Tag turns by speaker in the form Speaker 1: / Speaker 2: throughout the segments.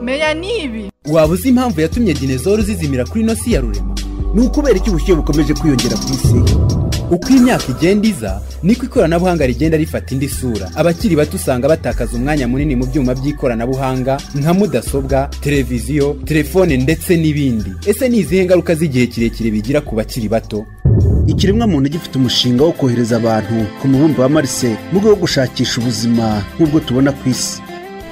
Speaker 1: n'ibi
Speaker 2: waba uzi impamvu yatumye dinezoro zizimira kuri ino si ya rurema ni ukubera iki ubushyuhe bukomeje kwiyongera ku isi uko imyaka igenda iza niko ikoranabuhanga rigenda rifata indi sura abakiri bato usanga batakaza umwanya munini mu byuma by'ikoranabuhanga nka mudasobwa televiziyo telefone ndetse n'ibindi ese ni izihe ngaruka z'igihe kirekire bigira ku bakiri bato
Speaker 3: ikiremwamuntu gifite umushinga wo kohereza abantu ku mubumbe wa marise mu rwego rwo gushakisha ubuzima nk'ubwo tubona ku isi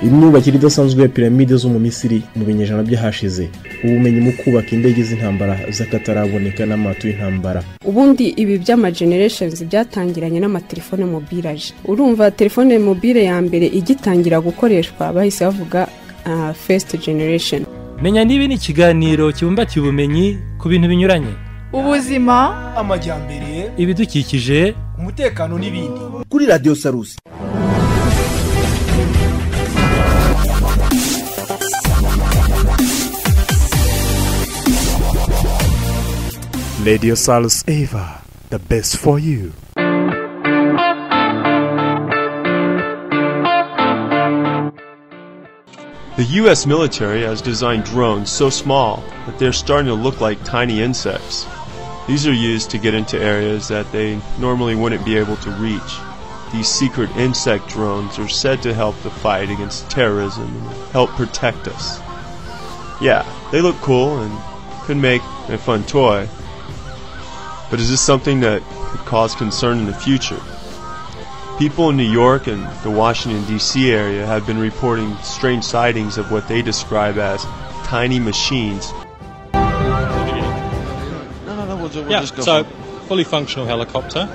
Speaker 4: imyubakire idasanzwe ya piramide zo mu misiri mu binyejana byahashize ubumenyi mu kubaka indege z'intambara z'akataraboneka n'amato y'intambara
Speaker 5: ubundi ibi by'ama genereshenzi byatangiranye n'amatelefone mobilaje urumva telefone mobile ya mbere igitangira gukoreshwa bahise bavuga fesite generesheni
Speaker 6: menya niba ni ikiganiro kibumbatiye ubumenyi ku bintu binyuranye
Speaker 1: ubuzima
Speaker 7: amajyambere
Speaker 6: ibidukikije
Speaker 7: umutekano n'ibindi
Speaker 3: kuri radiyo sarusi
Speaker 8: Radio Salus Eva, the best for you.
Speaker 9: The US military has designed drones so small that they're starting to look like tiny insects. These are used to get into areas that they normally wouldn't be able to reach. These secret insect drones are said to help the fight against terrorism and help protect us. Yeah, they look cool and could make a fun toy, but is this something that could cause concern in the future? People in New York and the Washington, D.C. area have been reporting strange sightings of what they describe as tiny machines.
Speaker 10: No, no, no, we'll, we'll
Speaker 11: yeah, so fully functional helicopter.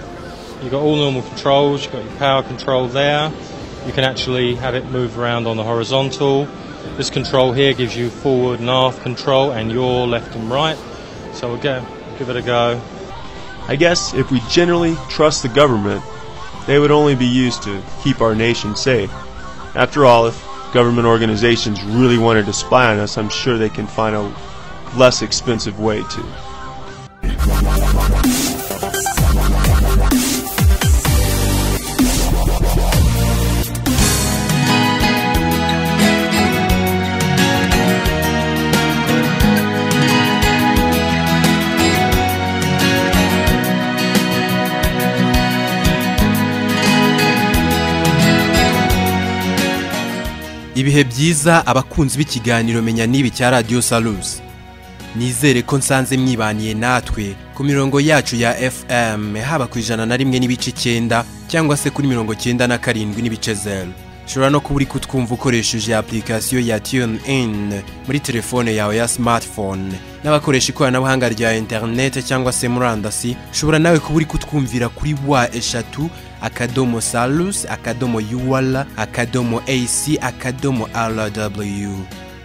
Speaker 11: You've got all normal controls, you've got your power control there. You can actually have it move around on the horizontal. This control here gives you forward and aft control and your left and right. So we'll go, give it a go.
Speaker 9: I guess if we generally trust the government, they would only be used to keep our nation safe. After all, if government organizations really wanted to spy on us, I'm sure they can find a less expensive way to.
Speaker 2: ibihe byiza abakunzi b'ikiganiro menya n'ibi cya radiyo sarusi nizere ko nsanze mwibaniye natwe ku mirongo yacu ya fm haba ku ijana na rimwe n'ibice icyenda cyangwa se kuri mirongo icyenda na karindwi n'ibice zeru ushobora no kuba uri kutwumva ukoresheje apurikasiyo ya tiyoni ini muri telefone yawe ya simatifone n'abakoresha ikoranabuhanga rya interinete cyangwa se murandasi ushobora nawe kuba uri kutwumvira kuri wa eshatu akadomo salus akadomo yuwara akadomo ac akadomo rw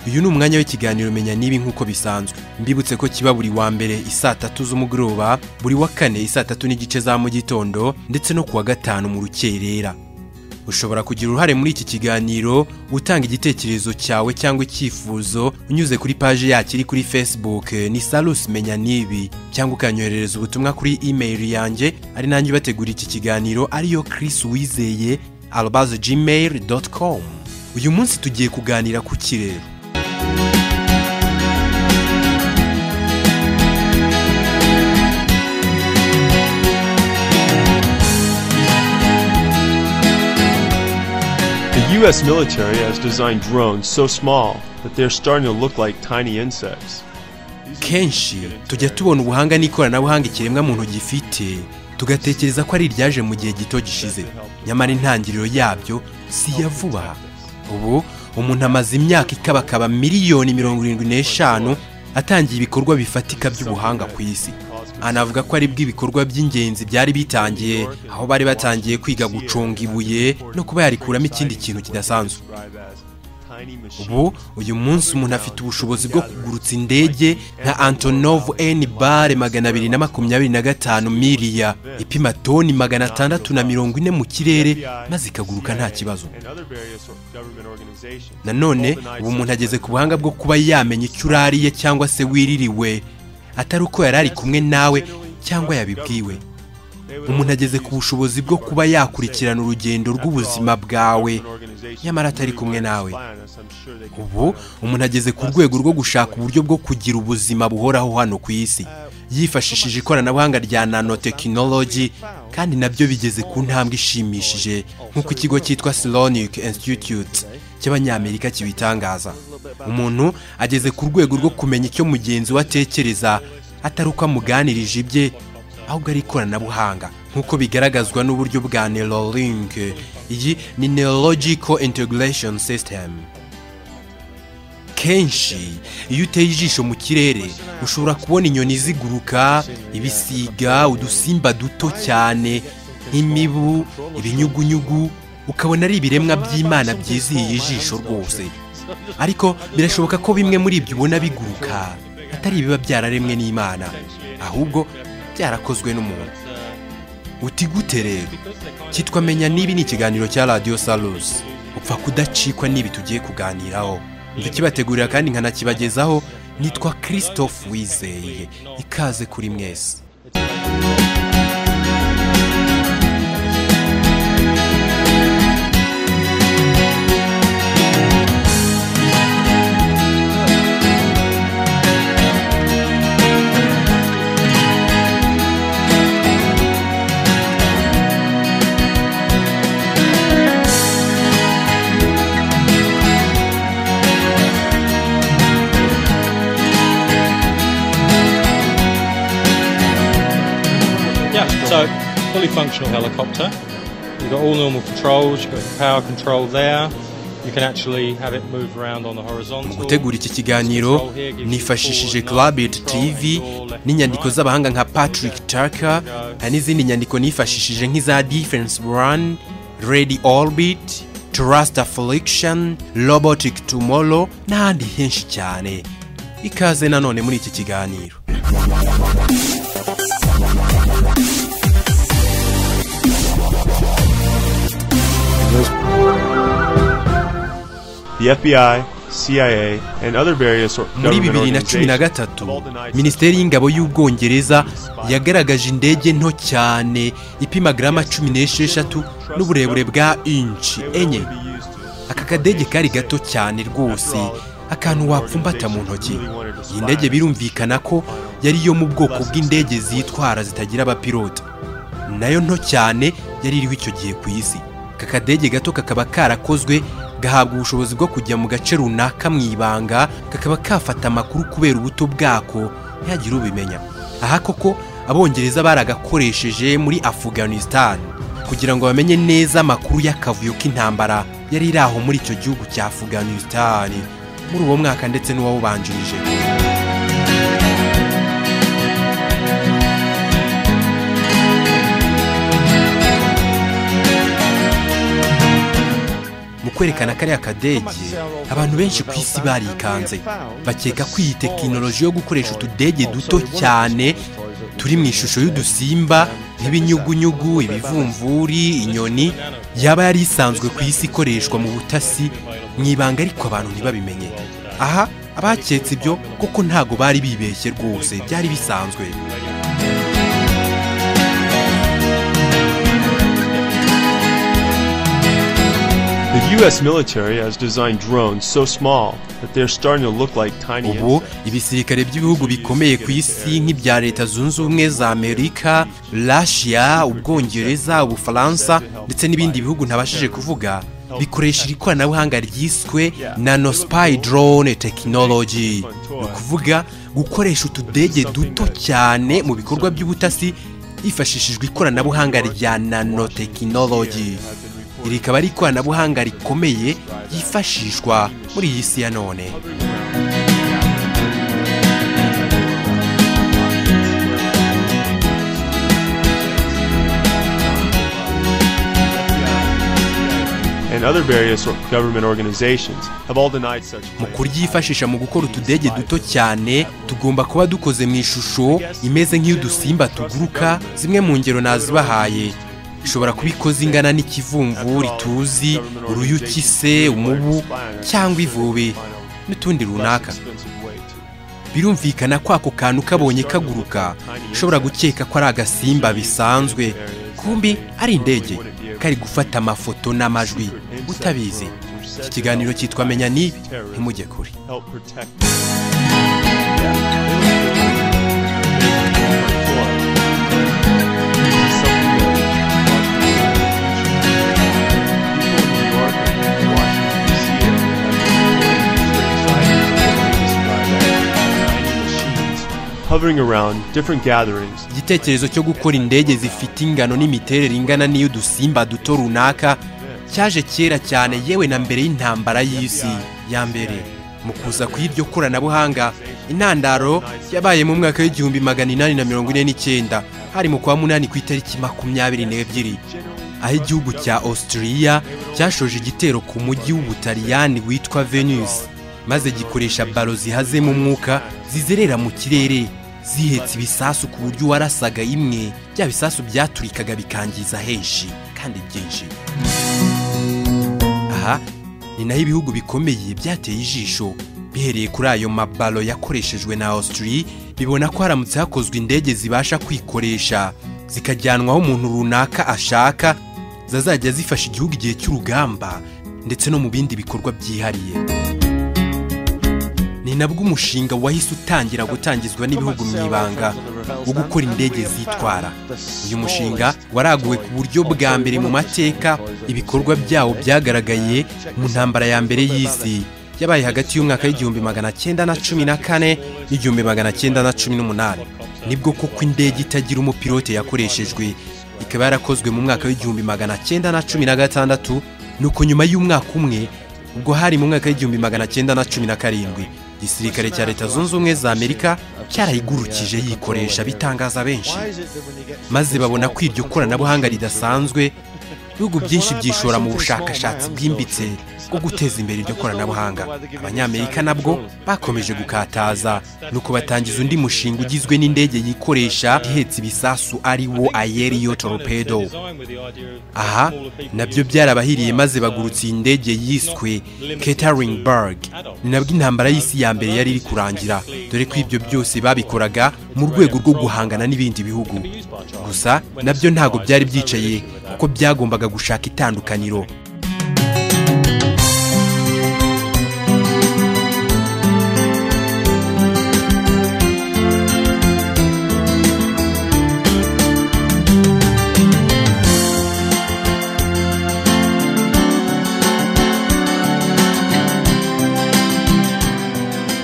Speaker 2: uyu ni umwanya w'ikiganiro menya n'ibi nk'uko bisanzwe mbibutse ko kiba buri wa mbere isaa tatu z'umugoroba buri wa kane isaa tatu n'igice za mu gitondo ndetse no ku wa gatanu mu rukerera ushobora kugira uruhare muri iki kiganiro utanga igitekerezo cyawe cyangwa icyifuzo unyuze kuri paji yacu iri kuri facebook ni sarusi menya n'ibi cyangwa ukanyoherereza ubutumwa kuri imeri yanjye ari nanjye ubategura iki kiganiro ariyo Chris wizeye arubazi gmail doti komu uyu munsi tugiye kuganira ku kirere
Speaker 9: The US military has designed drones so small that they're starting to look like tiny insects.
Speaker 2: kenshi tujya tubona ubuhanga n'ikoranabuhanga ikiremwa muntu gifite tugatekereza ko ari iryaje mu gihe gito gishize nyamara intangiriro yabyo si iya vuba ubu umuntu amaze imyaka ikabakaba miliyoni mirongo irindwi n'eshanu atangiye ibikorwa bifatika by'ubuhanga ku isi anavuga ko ari bw'ibikorwa by'ingenzi byari bitangiye aho bari batangiye kwiga gucunga ibuye no kuba yarikuramo ikindi kintu kidasanzwe ubu uyu munsi umuntu afite ubushobozi bwo kugurutsa indege nka antonovu eni bare magana abiri na makumyabiri na gatanu miriya ipima toni magana atandatu na mirongo ine mu kirere maze ikaguruka nta kibazo nanone ubu umuntu ageze ku buhanga bwo kuba yamenya icyo urariye cyangwa se wiririwe atari uko yari ari kumwe nawe cyangwa yabibwiwe umuntu ageze ku bushobozi bwo kuba yakurikirana urugendo rw'ubuzima bwawe nyamara atari kumwe nawe ubu umuntu ageze ku rwego rwo gushaka uburyo bwo kugira ubuzima buhoraho hano ku isi yifashishije ikoranabuhanga rya nanotekinoloji kandi nabyo bigeze ku ntambwe ishimishije nk'uko ikigo cyitwa Slonic Institute cy'abanyamerika kibitangaza umuntu ageze ku rwego rwo kumenya icyo mugenzi we atekereza atari uko amuganirije ibye ahubwo ari ikoranabuhanga nk'uko bigaragazwa n'uburyo bwa Neuralink iyi ni Neurological Integration System kenshi iyo uteye ijisho mu kirere ushobora kubona inyoni ziguruka ibisiga udusimba duto cyane nk'imibu ibinyugunyugu ukabona ari ibiremwa by'imana byizihiye ijisho rwose ariko birashoboka ko bimwe muri ibyo ubona biguruka atari ibiba byararemwe n'imana ahubwo byarakozwe n'umuntu uti gute rero cyitwa menya niba ni ikiganiro cya radiyo salusi upfa kudacikwa n'ibi tugiye kuganiraho tukibategurira kandi nkanakibagezaho nitwa christophe wizeye ikaze kuri mwese
Speaker 11: Yeah, so fully functional helicopter. You've got all normal controls, you've got your power control there. You can actually have it move around on the horizontal.
Speaker 2: gutegura iki kiganiro nifashishije Clubit TV n'inyandiko z'abahanga nka Patrick Tucker hari n'izindi nyandiko nifashishije nk'iza Defense Run, Ready Orbit, Trust Affliction, Robotic Tomorrow n'ahandi henshi cyane ikaze nanone muri iki kiganiro
Speaker 9: The FBI, CIA, and other various or-
Speaker 2: muri
Speaker 9: government
Speaker 2: bibiri na cumi na
Speaker 9: organizations
Speaker 2: gatatu minisiteri y'ingabo y'ubwongereza yagaragaje indege nto cyane ipima garama cumi n'esheshatu n'uburebure bwa inci enye aka kadege kari gato cyane rwose akantu wapfumbata mu ntoki iyi ndege birumvikana ko yari yo mu bwoko bw'indege zitwara zitagira abapilota nayo nto cyane yari iriho icyo gihe ku isi aka kadege gato kakaba karakozwe gahabwa ubushobozi bwo kujya mu gace runaka mu ibanga kakaba kafata amakuru kubera ubuto bwako ntihagire ubimenya aha koko abongereza baragakoresheje muri afghanistan kugira ngo bamenye neza amakuru y'akavuyo k'intambara yari iri aho muri icyo gihugu cya afghanistan muri uwo mwaka ndetse n'uwawubanjirije mu kwerekana kariya kadege abantu benshi ku isi barikanze bakeka ko iyi tekinoloji yo gukoresha utudege duto cyane turi mu ishusho y'udusimba nk'ibinyugunyugu ibivumvuri inyoni yaba yari isanzwe ku isi ikoreshwa mu butasi mu ibanga ariko abantu ntibabimenye aha abaketse ibyo kuko ntago bari bibeshye rwose byari bisanzwe
Speaker 9: The U.S. military has designed drones so small that they're starting to look like tiny
Speaker 2: ubu
Speaker 9: insects.
Speaker 2: ibisirikare by'ibihugu bikomeye ku isi nk'ibya leta zunze ubumwe za amerika russia ubwongereza ubufaransa ndetse n'ibindi bihugu ntabashije kuvuga bikoresha iri koranabuhanga ryiswe nanospy drone technology ni ukuvuga gukoresha utudege duto cyane mu bikorwa by'ubutasi hifashishijwe ikoranabuhanga rya nanotekinoloji iri rikaba ari ikoranabuhanga rikomeye ryifashishwa muri iyi si ya none
Speaker 9: and other various or- government organizations have all denied such
Speaker 2: mu
Speaker 9: claims.
Speaker 2: kuryifashisha mu gukora utudege duto cyane tugomba kuba dukoze mu ishusho imeze nk'iy'udusimba tuguruka zimwe mu ngero nazibahaye ishobora kuba ikoze ingana n'ikivumvu rituzi uruyuki se umubu cyangwa ivubi n'utundi runaka birumvikana ko ako kantu kabonye kaguruka ushobora gukeka ko ari agasimba bisanzwe kumbi ari indege kari gufata amafoto n'amajwi utabizi iki kiganiro cyitwa menya ni ntimujye kure
Speaker 9: help protect Hovering around different gatherings
Speaker 2: igitekerezo cyo gukora indege zifite ingano n'imiterere ingana n'iy'udusimba duto runaka cyaje kera cyane yewe na mbere y'intambara y'isi ya mbere mu kuza kw'iryo koranabuhanga intandaro yabaye mu mwaka w'igihumbi magana inani na mirongo ine n'icyenda hari mu kwa munani ku itariki makumyabiri n'ebyiri aho igihugu cya Australia cyashoje igitero ku mujyi w'ubutaliyani witwa Venus maze gikoresha balo zihazemo umwuka zizerera mu kirere zihetse ibisasu ku buryo uwarasaga imwe bya bisasu byaturikaga bikangiza henshi kandi byinshi aha ni naho ibihugu bikomeye byateye ijisho bihereye kuri ayo mabalo yakoreshejwe na Austria bibona ko haramutse hakozwe indege zibasha kwikoresha zikajyanwaho umuntu runaka ashaka zazajya zifasha igihugu igihe cy'urugamba ndetse no mu bindi bikorwa byihariye ni nabwo umushinga wahise utangira gutangizwa n'ibihugu mu ibanga wo gukora indege zitwara uyu mushinga waraguwe ku buryo bwa mbere mu mateka ibikorwa byawo byagaragaye mu ntambara ya mbere y'isi yabaye hagati y'umwaka w'igihumbi magana cyenda na cumi na kane n'igihumbi magana cyenda na cumi n'umunani nibwo koko indege itagira umupilote yakoreshejwe ikaba yarakozwe mu mwaka w'igihumbi magana cyenda na cumi na gatandatu nuko nyuma y'umwaka umwe ubwo hari mu mwaka w'igihumbi magana cyenda na cumi na karindwi igisirikare cya leta zunze ubumwe za amerika cyarayigurukije yikoresha bitangaza benshi maze babona ko iryo koranabuhanga ridasanzwe ibihugu byinshi byishora mu bushakashatsi bwimbitse bwo guteza imbere iryo koranabuhanga abanyamerika nabwo bakomeje gukataza nuko batangiza undi mushinga ugizwe n'indege yikoresha ihetse ibisasu ari wo ayeriyo torpedo aha nabyo byarabahiriye maze bagurutse iyi ndege yiswe Ketteringburg ni nabwo intambara y'isi ya mbere yari iri kurangira dore ko ibyo byose babikoraga mu rwego rwo guhangana n'ibindi bihugu gusa nabyo ntabwo byari byicaye kuko byagombaga gushaka itandukaniro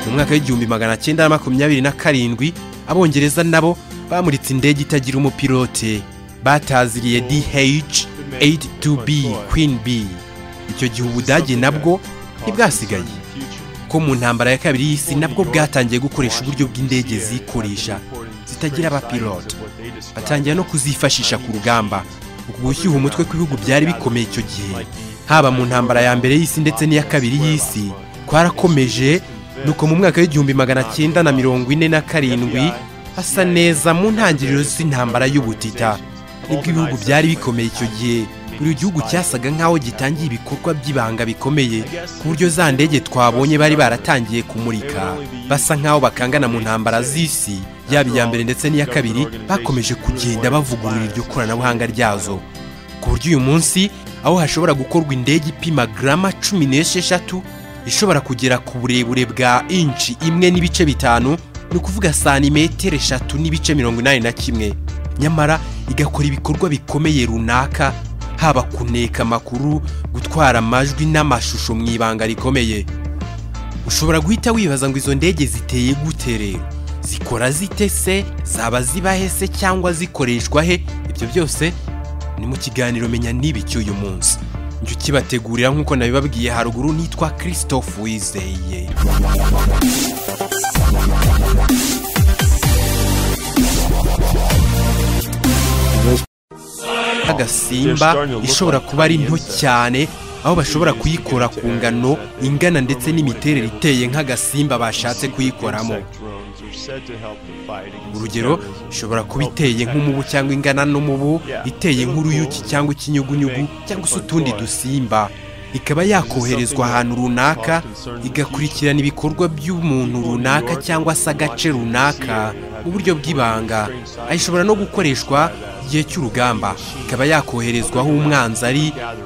Speaker 2: mu mwaka w'igihumbi magana cyenda na makumyabiri na karindwi abongereza nabo bamuritse indege itagira umupilote bataziriye DH-82B Queen B icyo gihe ubudage nabwo ntibwasigaye ko mu ntambara ya kabiri y'isi nabwo bwatangiye gukoresha uburyo bw'indege zikoresha zitagira abapilote batangira no kuzifashisha ku rugamba uku gushyuha umutwe kw'ibihugu byari bikomeye icyo gihe haba mu ntambara ya mbere y'isi ndetse n'iya kabiri y'isi kwarakomeje nuko mu mwaka w'igihumbi magana cyenda na mirongo ine na karindwi hasa neza mu ntangiriro z'intambara y'ubutita nibwo ibihugu byari bikomeye icyo gihe buri gihugu cyasaga nk'aho gitangiye ibikorwa by'ibanga bikomeye ku buryo za ndege twabonye bari baratangiye kumurika basa nk'aho bakangana mu ntambara z'isi yaba iya mbere ndetse n'iya kabiri bakomeje kugenda bavugurura iryo koranabuhanga ryazo ku buryo uyu munsi aho hashobora gukorwa indege ipima garama cumi n'esheshatu ishobora kugera ku burebure bwa inci imwe n'ibice bitanu ni ukuvuga santimetero eshatu n'ibice mirongo inani na kimwe nyamara igakora ibikorwa bikomeye runaka haba kuneka amakuru gutwara amajwi n'amashusho mu ibanga rikomeye ushobora guhita wibaza ngo izo ndege ziteye gute rero zikora zite se zaba zibahe se cyangwa zikoreshwa he ibyo byose ni mu kiganiro menya niba icy'uyu munsi njye ukibategurira nk'uko nabibabwiye haruguru nitwa christophe wizeye agasimba ishobora kuba ari nto cyane aho bashobora kuyikora ku ngano ingana ndetse n'imiterere iteye nk'agasimba bashatse kuyikoramo urugero ishobora kuba iteye nk'umubu cyangwa ingana n'umubu iteye nk'uruyuki cyangwa ikinyugunyugu cyangwa se utundi dusimba ikaba yakoherezwa ahantu runaka igakurikirana ibikorwa by'umuntu runaka cyangwa se agace runaka mu buryo bw'ibanga aho ishobora no gukoreshwa igihe cy'urugamba ikaba yakoherezwa aho umwanzi ari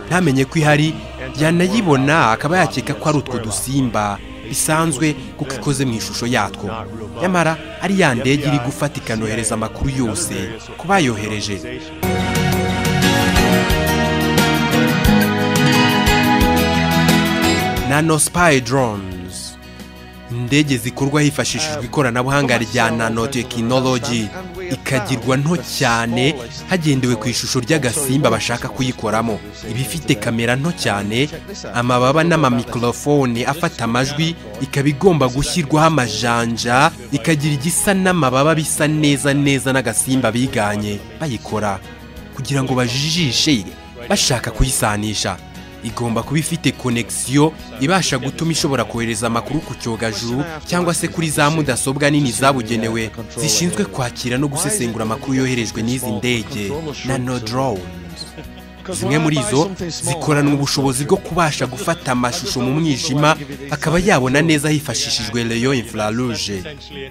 Speaker 2: ntamenye ko ihari yanayibona akaba yakeka ko ari utwo dusimba bisanzwe kuko ikoze mu ishusho yatwo nyamara ari ya ndege iri gufata ikanohereza amakuru yose ku bayohereje nano spy drones indege zikorwa hifashishijwe ikoranabuhanga rya nanotekinoloji ikagirwa nto cyane hagendewe ku ishusho ry'agasimba bashaka kuyikoramo iba ifite kamera nto cyane amababa n'amamikorofone afata amajwi ikaba igomba gushyirwaho amajanja ikagira igisa n'amababa bisa neza neza n'agasimba biganye bayikora kugira ngo bajijishe bashaka kuyisanisha igomba kuba ifite konegisiyo ibasha gutuma ishobora kohereza amakuru ku cyogajuru cyangwa se kuri za mudasobwa nini zabugenewe zishinzwe kwakira no gusesengura amakuru yoherejwe n'izi ndege nano dorone zimwe muri izo zikorana ubushobozi bwo kubasha gufata amashusho mu mwijima akaba yabona neza hifashishijwe leyo infrarouge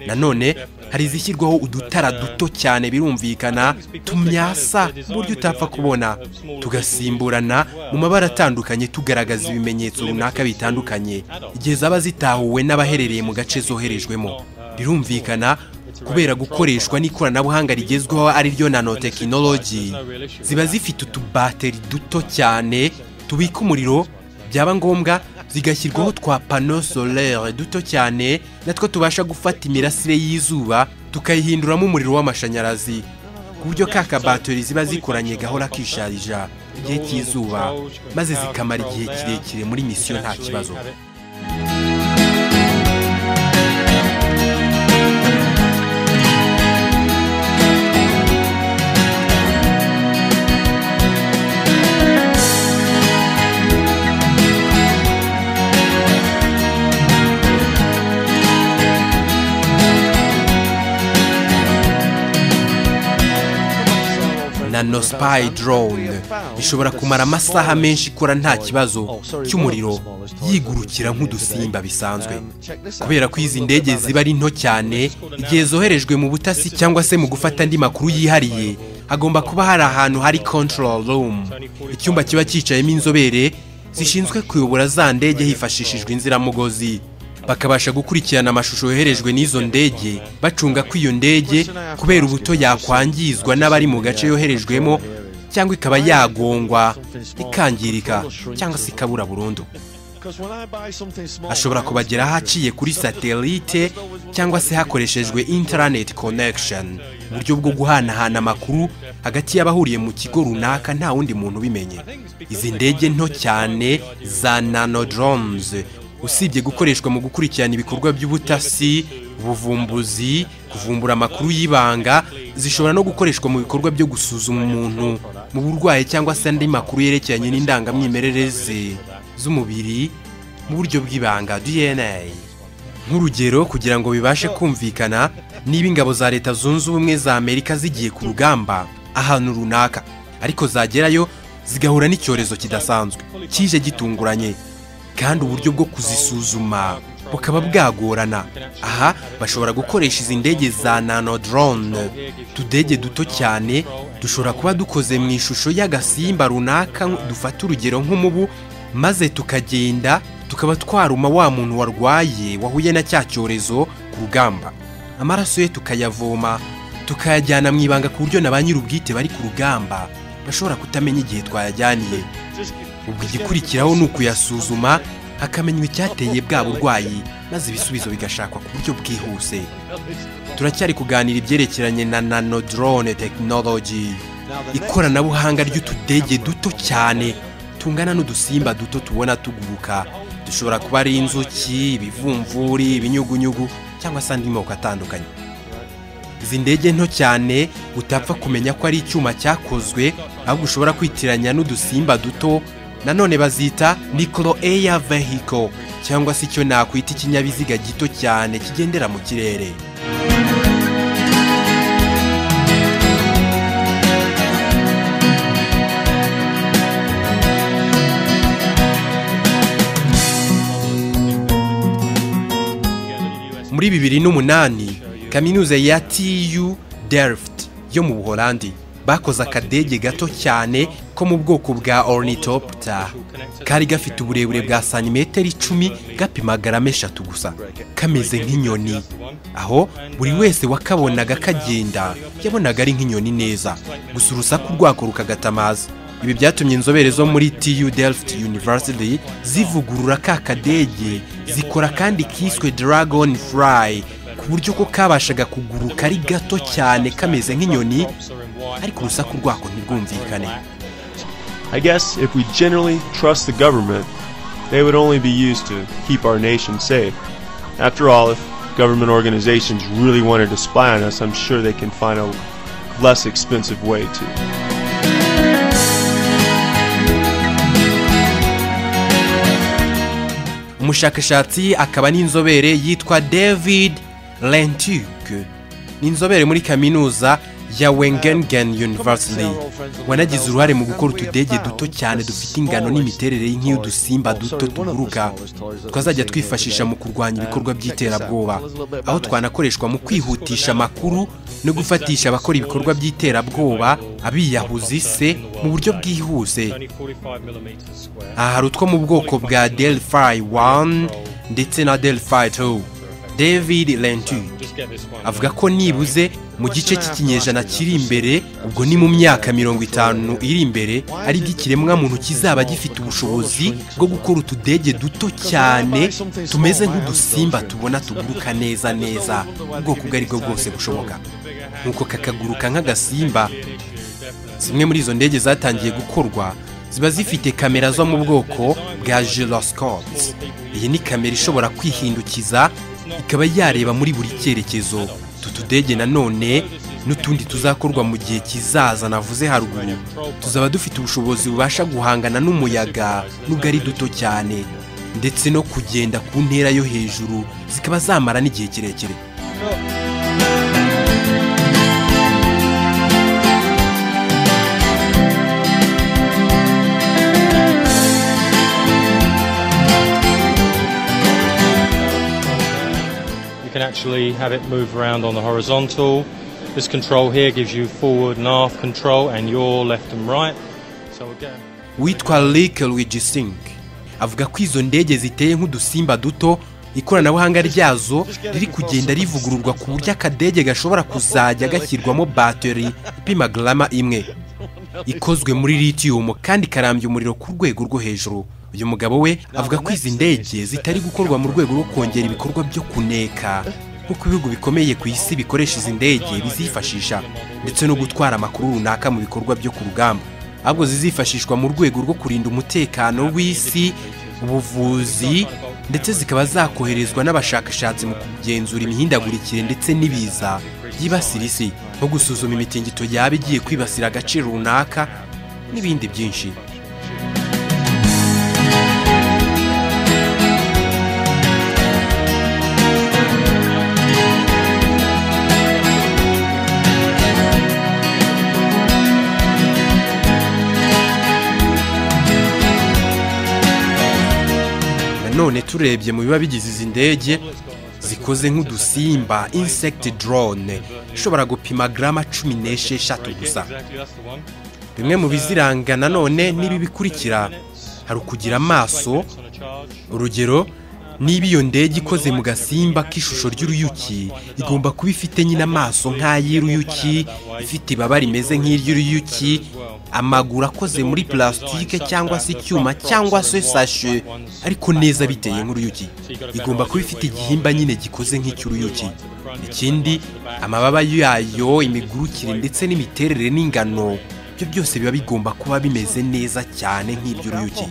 Speaker 2: nanone hari izishyirwaho udutara duto cyane birumvikana tumyasa ku buryo utapfa kubona tugasimburana mu mabara atandukanye tugaragaza ibimenyetso runaka bitandukanye igihe zaba zitahuwe n'abaherereye mu gace zoherejwemo birumvikana kubera gukoreshwa n'ikoranabuhanga rigezweho ari ryo nanotekinoloji ziba zifite utubateri duto cyane tubika umuriro byaba ngombwa zigashyirwaho twa pano solere duto cyane natwo tubasha gufata imirasire y'izuba tukayihinduramo umuriro w'amashanyarazi ku buryo ka kabateri ziba zikoranye gahora kisharija igihe cy'izuba maze zikamara igihe kirekire muri misiyo nta kibazo nano spy drone ishobora kumara amasaha menshi ikora nta kibazo cy'umuriro yigurukira nk'udusimba bisanzwe kubera ko izi ndege ziba ari nto cyane igihe zoherejwe mu butasi cyangwa se mu gufata andi makuru yihariye hagomba kuba hari ahantu hari control room icyumba kiba cyicayemo inzobere zishinzwe kuyobora za ndege hifashishijwe inziramugozi bakabasha gukurikirana amashusho yoherejwe n'izo ndege bacunga ko iyo ndege kubera ubuto yakwangizwa n'abari mu gace yoherejwemo cyangwa ikaba yagongwa ikangirika cyangwa se ikabura burundu ashobora kubageraho aciye kuri satelite cyangwa se hakoreshejwe interineti konekisheni uburyo bwo guhanahana amakuru hagati y'abahuriye mu kigo runaka nta wundi muntu ubimenye izi ndege nto cyane za nanodoromuzi usibye gukoreshwa mu gukurikirana ibikorwa by'ubutasi ubuvumbuzi kuvumbura amakuru y'ibanga zishobora no gukoreshwa mu bikorwa byo gusuzuma umuntu mu burwayi cyangwa se andi makuru yerekeranye n'indangamwimerere ze z'umubiri mu buryo bw'ibanga DNA nk'urugero kugira ngo bibashe kumvikana niba ingabo za leta zunze ubumwe za amerika zigiye ku rugamba ahantu runaka ariko zagerayo zigahura n'icyorezo kidasanzwe kije gitunguranye kandi uburyo bwo kuzisuzuma bukaba bwagorana aha bashobora gukoresha izi ndege za nanodorone tudege duto cyane dushobora kuba dukoze mu ishusho y'agasimba runaka dufata urugero nk'umubu maze tukagenda tukaba twaruma wa muntu warwaye wahuye na cya cyorezo ku rugamba amaraso ye tukayavoma tukayajyana mu ibanga ku buryo na ba nyir'ubwite bari ku rugamba bashobora kutamenya igihe twayajyaniye ubwo igikurikiraho ni ukuyasuzuma hakamenywa icyateye bwa burwayi maze ibisubizo bigashakwa ku buryo bwihuse turacyari kuganira ibyerekeranye na nanodorone tekinoloji ikoranabuhanga ry'utudege duto cyane tungana n'udusimba duto tubona tuguruka dushobora kuba ari inzuki ibivumvuri ibinyugunyugu cyangwa se andi moko atandukanye izi ndege nto cyane utapfa kumenya ko ari icyuma cyakozwe ahubwo ushobora kwitiranya n'udusimba duto nanone bazita nikoro eya vehiko cyangwa se icyo nakwita ikinyabiziga gito cyane kigendera mu kirere muri bibiri n'umunani kaminuza ya tu delft yo mu buholandi bakoze akadege gato cyane ko mu bwoko bwa ornithopter kari gafite uburebure bwa santimetero icumi gapima garama eshatu gusa kameze nk'inyoni aho buri wese wakabonaga kagenda yabonaga ari nk'inyoni neza gusa urusaku rwako rukagatamaza ibi byatumye inzobere zo muri tu delft university zivugurura ka kadege zikora kandi kiswe dragon fly ku buryo ko kabashaga kuguruka ari gato cyane kameze nk'inyoni ariko urusaku rwako ntirwumvikane
Speaker 9: I guess if we generally trust the government, they would only be used to keep our nation safe. After all, if government organizations really wanted to spy on us, I'm sure they can find a less expensive way to.
Speaker 2: umushakashatsi akaba n'inzobere yitwa david lentuke ni inzobere muri kaminuza ya wengengen university wanagize uruhare mu gukora utudege duto cyane dufite ingano n'imiterere nk'iy'udusimba duto tuguruka twazajya twifashisha mu kurwanya ibikorwa by'iterabwoba aho twanakoreshwa mu kwihutisha amakuru no gufatisha abakora ibikorwa by'iterabwoba abiyahuzi se mu buryo bwihuse aha hari utwo mu bwoko bwa delphi 1 ndetse na delphi 2 david lentuke avuga ko nibuze mu gice cy'ikinyejana kiri imbere ubwo ni mu myaka mirongo itanu iri imbere aribwo ikiremwamuntu kizaba gifite ubushobozi bwo gukora utudege duto cyane tumeze nk'udusimba tubona tuguruka neza neza ubwoko ubwo ari bwo bwose bushoboka nk'uko kakaguruka nk'agasimba zimwe muri izo ndege zatangiye gukorwa ziba zifite kamera zo mu bwoko bwa gyroscopes iyi ni kamera ishobora kwihindukiza ikaba yareba muri buri cyerekezo utu tudege nanone n'utundi tuzakorwa mu gihe kizaza navuze haruguru tuzaba dufite ubushobozi bubasha guhangana n'umuyaga nubwo ari duto cyane ndetse no kugenda ku ntera yo hejuru zikaba zamara n'igihe kirekire
Speaker 11: You can actually have it move around on the horizontal. This control here gives you forward and aft control and your left and right. So again,
Speaker 2: witwa Lake Logisink avuga ko izo ndege ziteye nk'udusimba duto ikoranabuhanga ryazo riri kugenda rivugururwa ku buryo akadege gashobora kuzajya gashyirwamo bateri ipima garama imwe ikozwe muri litiyumu kandi ikarambya umuriro ku rwego rwo hejuru uyu mugabo we avuga ko izi ndege zitari gukorwa mu rwego rwo kongera ibikorwa byo kuneka nk'uko ibihugu bikomeye ku isi bikoresha izi ndege bizifashisha ndetse no gutwara amakuru runaka mu bikorwa byo ku rugamba ahubwo zizifashishwa mu rwego rwo kurinda umutekano w'isi ubuvuzi ndetse zikaba zakoherezwa n'abashakashatsi mu kugenzura imihindagurikire ndetse n'ibiza byibasira isi nko gusuzuma imitingito yaba igiye kwibasira agace runaka n'ibindi byinshi nanone turebye mu biba bigize izi ndege zikoze nk'udusimba insect drone ishobora gupima garama cumi n'esheshatu gusa bimwe mu biziranga nanone n'ibi bikurikira hari ukugira amaso urugero niba iyo ndege ikoze mu gasimba k'ishusho ry'uruyuki igomba kuba ifite nyine amaso nk'ay'uruyuki ifite ibaba rimeze nk'iry'uruyuki amaguru akoze muri plastique cyangwa se icyuma cyangwa se sashe ariko neza biteye nk'uruyuki igomba kuba ifite igihimba nyine gikoze nk'icy'uruyuki ikindi amababa yayo imigurukire ndetse n'imiterere n'ingano ibyo byose biba bigomba kuba bimeze neza cyane nk'iby'uruyuki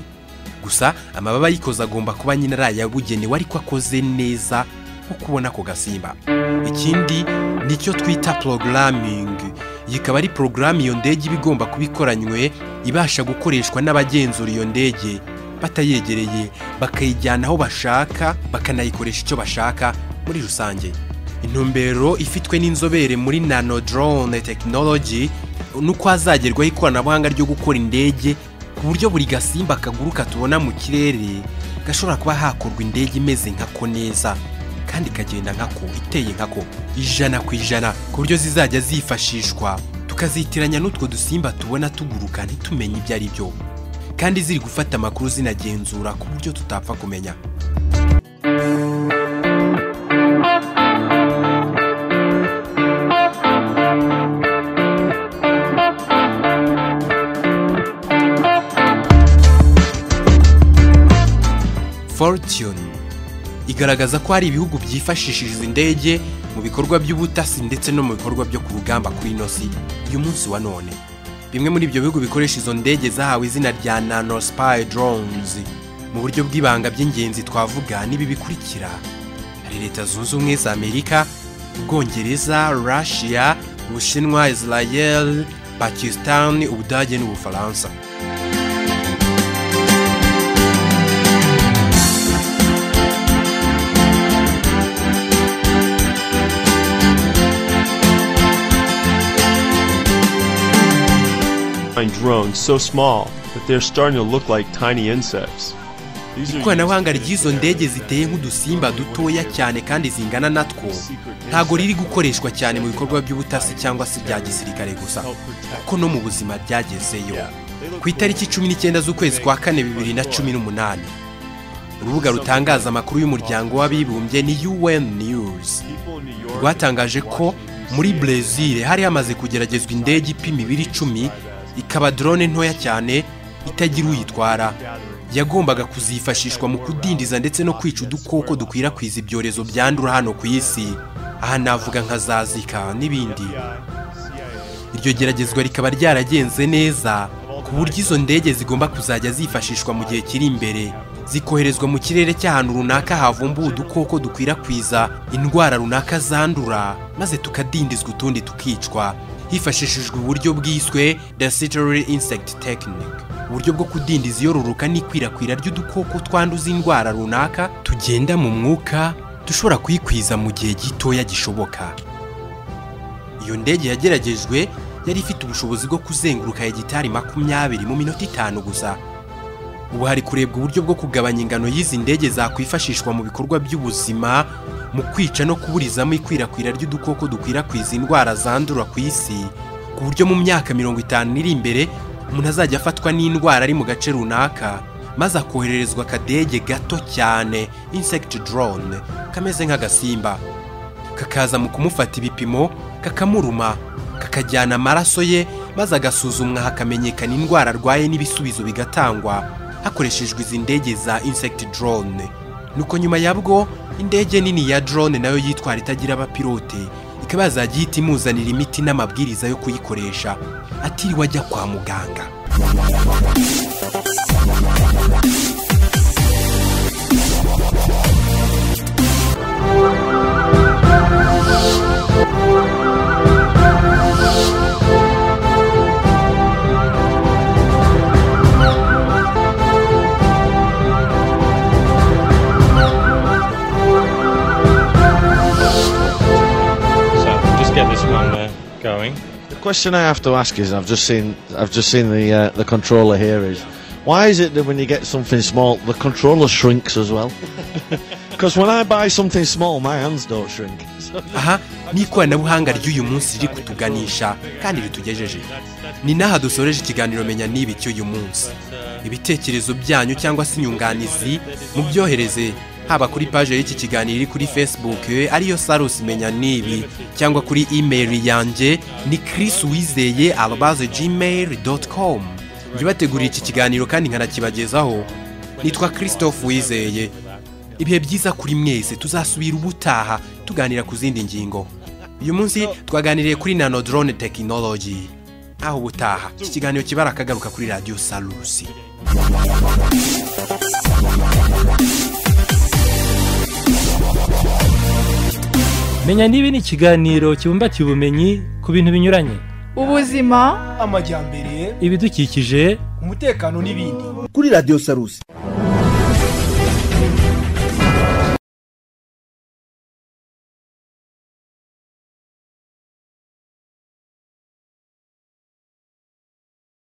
Speaker 2: gusa amababa ayikoze agomba kuba nyine ari ayabugenewe ariko akoze neza nko kubona ako gasimba ikindi nicyo twita programming iyi ikaba ari porogaramu iyo ndege iba igomba kuba ikoranywe ibasha gukoreshwa n'abagenzura iyo ndege batayegereye bakayijyana aho bashaka bakanayikoresha icyo bashaka muri rusange intumbero ifitwe n'inzobere muri nano drone tekinoloji ni uko hazagerwaho ikoranabuhanga ryo gukora indege ku buryo buri gasimba kaguruka tubona mu kirere gashobora kuba hakorwa indege imeze nka ko neza kandi ikagenda nkako iteye nkako ijana ku ijana ku buryo zizajya zifashishwa tukazitiranya n'utwo dusimba tubona tuguruka ntitumenye ibyo ari byo kandi ziri gufata amakuru zinagenzura ku buryo tutapfa kumenya fortune igaragaza ko hari ibihugu byifashishije izi ndege mu bikorwa by'ubutasi ndetse no mu bikorwa byo ku rugamba kuri ino si uyu munsi wa none bimwe muri ibyo bihugu bikoresha izo ndege zahawe izina rya nanospy drones mu buryo bw'ibanga by'ingenzi twavuga n'ibi bikurikira hari leta zunze ubumwe za amerika ubwongereza russia ubushinwa israel pakistan ubudage n'ubufaransa
Speaker 9: Find drones so small that they're starting to look like tiny insects. These are
Speaker 2: ikoranabuhanga
Speaker 9: used to
Speaker 2: ry'izo
Speaker 9: detect
Speaker 2: ndege
Speaker 9: areas
Speaker 2: ziteye nk'udusimba dutoya cyane kandi zingana natwo ntago riri gukoreshwa cyane mu bikorwa by'ubutasi cyangwa se ibya gisirikare gusa kuko no mu buzima ryagezeyo ku itariki cumi n'icyenda z'ukwezi kwa kane bibiri na cumi n'umunani urubuga rutangaza amakuru y'umuryango w'abibumbye ni un news
Speaker 9: People in New York
Speaker 2: rwatangaje ko muri brezil hari hamaze kugeragezwa indege ipima ibiri icumi ikaba drone ntoya cyane itagira uyitwara yagombaga kuzifashishwa mu kudindiza ndetse no kwica udukoko dukwirakwiza ibyorezo byandura hano ku isi aha navuga nka za zika n'ibindi iryo geragezwa rikaba ryaragenze neza ku buryo izo ndege zigomba kuzajya zifashishwa mu gihe kiri imbere zikoherezwa mu kirere cy'ahantu runaka havumbuwe udukoko dukwirakwiza indwara runaka zandura maze tukadindizwa utundi tukicwa hifashishijwe uburyo bwiswe Desultory Insect Technique uburyo bwo kudindiza iyororoka n'ikwirakwira ry'udukoko twanduza indwara runaka tugenda mu mwuka dushobora kuyikwiza mu gihe gitoya gishoboka iyo ndege yageragejwe yari ifite ubushobozi bwo kuzenguruka hegitari makumyabiri mu minota itanu gusa ubu hari kurebwa uburyo bwo kugabanya ingano y'izi ndege zakwifashishwa mu bikorwa by'ubuzima mu kwica no kuburizamo ikwirakwira ry'udukoko dukwirakwiza indwara zandura ku isi ku buryo mu myaka mirongo itanu iri imbere umuntu azajya afatwa n'indwara ari mu gace runaka maze akohererezwa akadege gato cyane insect drone kameze nk'agasimba kakaza mu kumufata ibipimo kakamuruma kakajyana amaraso ye maze agasuzumwa hakamenyekana indwara arwaye n'ibisubizo bigatangwa hakoreshejwe izi ndege za insect drone nuko nyuma yabwo indege nini ya drone nayo yitwara itagira abapilote ikaba yazajya ihita imuzanira imiti n'amabwiriza yo kuyikoresha atiriwe ajya kwa muganga
Speaker 11: So just get this one there going.
Speaker 1: The question I have to ask is, I've just seen, I've just seen the uh, the controller here. Is why is it that when you get something small, the controller shrinks as well? Because when I buy something small, my hands don't shrink. So
Speaker 2: aha ni ikoranabuhanga ry'uyu munsi riri kutuganisha kandi ritugejeje ni n'aha dusoreje ikiganiro menya n'ibi cy'uyu munsi ibitekerezo byanyu cyangwa se inyunganizi mubyohereze haba kuri paje y'iki kiganiro iri kuri facebook ariyo sarusi menya n'ibi cyangwa kuri imeri yanjye ni chris wizeye arobaze gmail doti komu njye ubateguriye iki kiganiro kandi nkanakibagezaho nitwa christophe wizeye ibihe byiza kuri mwese tuzasubira ubutaha tuganira ku zindi ngingo uyu munsi twaganiriye kuri nano drone tekinoloji aho ubutaha iki kiganiro kibara akagaruka kuri radiyo salusi
Speaker 6: menya niba ni ikiganiro kibumbatiye ubumenyi ku bintu binyuranye
Speaker 7: amajyambere
Speaker 6: ibidukikije
Speaker 7: umutekano n'ibindi
Speaker 3: kuri radiyo sarusi